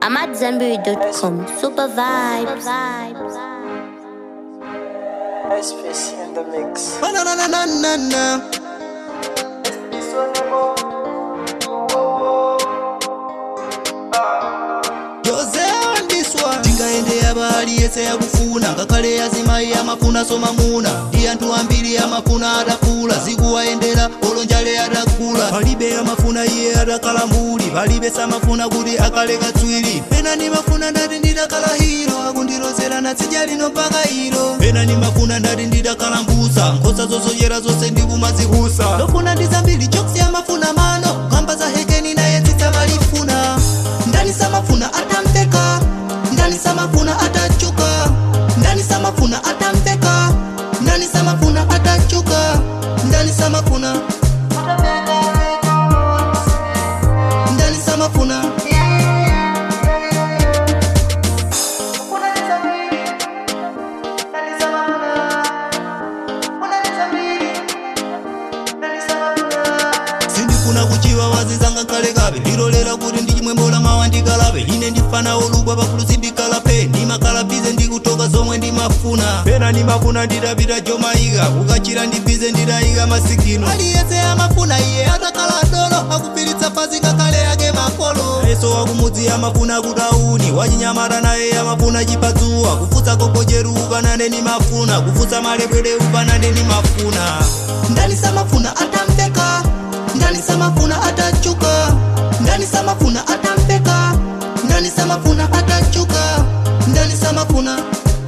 I'm at zenberry.com. Super vibes. SPC in the mix. Na na na na na na. Jose on this one. tingaende yabali yese yakufuna ngakale yazimayi amafuna somamuna ndi anthu ambiri amafuna adakula zikuwayendera olonjale adakula palibe amafuna iye adakala mbuli palibe samafuna kuti akale katswiri pena ndimafuna ndati ndidakala hiro akundilozera natsija lino mpaka iro pena ndimafuna ndati ndidakala mbusa nkhosa zosochera zonse ndikumazihusa ndofuna ndizambiri choksi amafuna mano kamba za hekeni naye zitsamalifuna ndani samafuna atamteka ndani samafuna atachuka ndani samafuna atamteka ndani samafuna atachuka ndani samafuna ndani samafuna sindifuna kuchiwa wazizanga kalekabe ndilolera kuti ndichimwembola mawa ndikalabe ine ndifana olubwa pakulu sindikalape ndimakalabize ndikutoka zomwe ndimafuna pena ndimafuna ndidapita jomaika kukachira ndibize ndidayika masikino aliyese amafuna iye atakala dolo akupilitsa pasi kakale yake makolo yeso wakumudzi amafuna kutauni wachinyamata naye amafuna chipatsuwa kufutsa kokocheru ukanane ndimafuna kufutsa malebwere ukanane ndimafuna ndani samafuna atamteka ndani samafuna atachuka ndani samafuna atampeka ndani samafuna atachuka ndani samafuna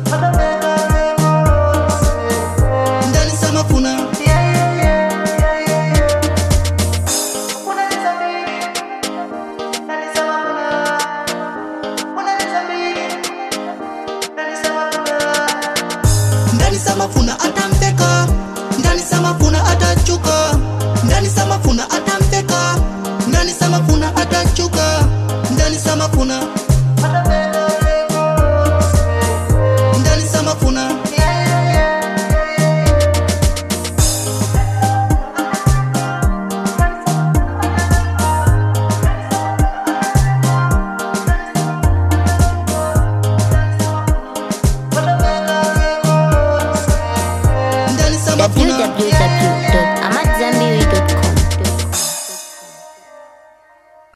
ndani samafuna ndani samafuna ata